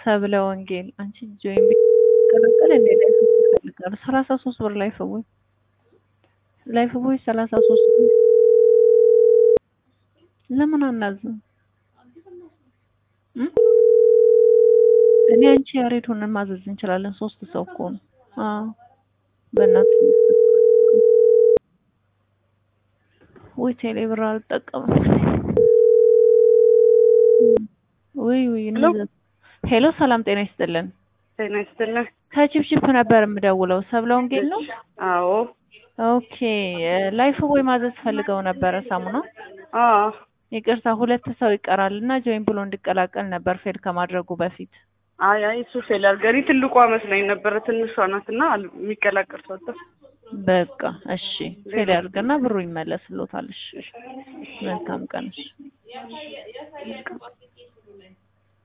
ሰብለ ወንጌል አንቺ ጆይን ቢቀላቀል እንደ ላይፍ ቦይ ይፈልጋሉ። ሰላሳ ሶስት ብር ላይፍ ቦይ ላይፍ ቦይ ሰላሳ ሶስት ብር ለምን አናዝም? እም? እኔ አንቺ ያሬድ ሆነን ማዘዝ እንችላለን። ሶስት ሰው እኮ ነው። አዎ በእናትህ ወይ ቴሌ ብር አልጠቀምም። ወይ ወይ እነዛ- ሄሎ ሰላም ጤና ይስጥልን። ጤና ይስጥልን። ከቺፕቺፕ ነበር የምደውለው። ሰብለ ወንጌል ነው? አዎ ኦኬ ላይፍ ቦይ ማዘዝ ፈልገው ነበረ ሳሙና። አዎ ይቅርታ ሁለት ሰው ይቀራል እና ጆይን ብሎ እንዲቀላቀል ነበር ፌል ከማድረጉ በፊት። አይ አይ እሱ ፌል አድርገህ እኔ ትልቋ መስላኝ ነበረ ትንሿ ናት እና አል- የሚቀላቀል ሰው አጣ። በቃ እሺ ፌል ያድርግና ብሩ ይመለስሎታል። እሺ መልካም ቀን። እሺ